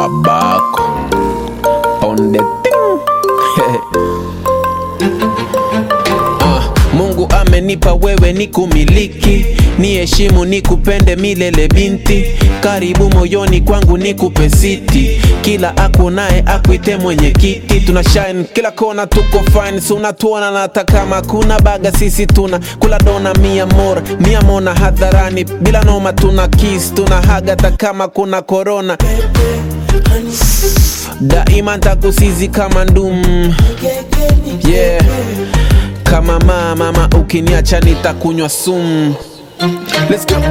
babako on the thing Ah, Mungu amenipa wewe ni kumiliki ni heshimu ni kupende milele binti karibu moyoni kwangu ni kupe siti kila akunaye akuite mwenye kiti tuna shine kila kona tuko fine si unatuona na hata kama kuna baga sisi tuna kula dona mia mora mia mona hadharani bila noma tuna kiss tuna haga hata kama kuna korona daima ntakusizi kama ndum yeah kama mama mama ukiniacha nitakunywa sumu Let's go.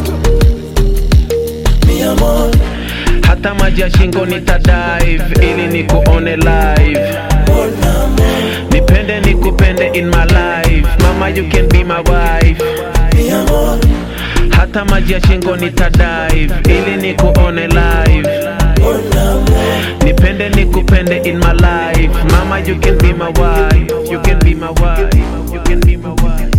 hata maji ya shingo nitadive ili nikuone live nipende nikupende in my life mama you can be my wife hata maji ya shingo nitadive ili nikuone live nipende nikupende in my life mama you can be my wife you can be my wife you can be my wife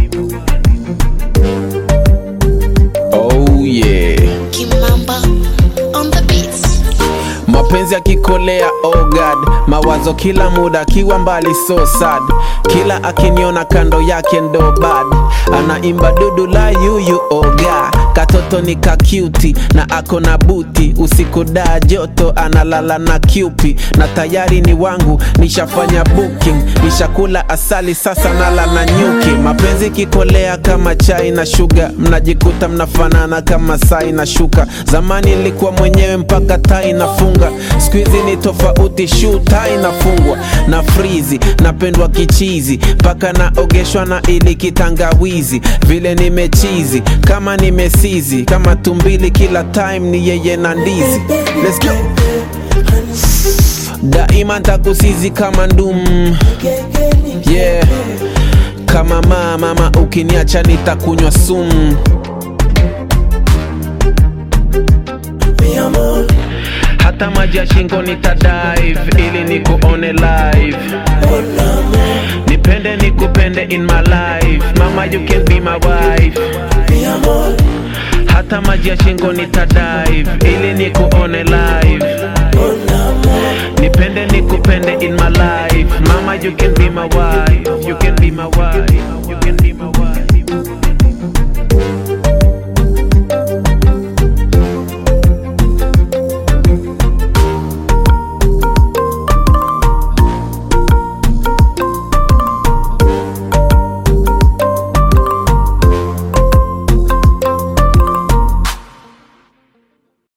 oh yeah Kimamba on the beats. mapenzi akikolea oh god mawazo kila muda akiwa mbali so sad kila akiniona kando yake ndo bad anaimba dudu la yuyu oga katoto ni kakyuti na ako na buti usiku daa joto analala na kyupi na tayari ni wangu nishafanya booking nishakula asali sasa nala na nyuki mapenzi kikolea kama chai na shuga mnajikuta mnafanana kama sai na shuka zamani nilikuwa mwenyewe mpaka tai nafunga skuizi ni tofauti shu tai nafungwa na frizi napendwa kichizi mpaka naogeshwa na ili kitangawizi vile nimechizi kama nimesizi kama tumbili kila time ni yeye na ndizi Let's go. daima ntakusizi kama ndum yeah kama mama mama ukiniacha nitakunywa sumu hata maji ya shingo nitadive ili nikuone live nipende nikupende in my life mama you can be my wife hata maji ya shingo nitadive ili nikuone live nipende nikupende in my life mama you can be my wife you can be my wife you can be my wife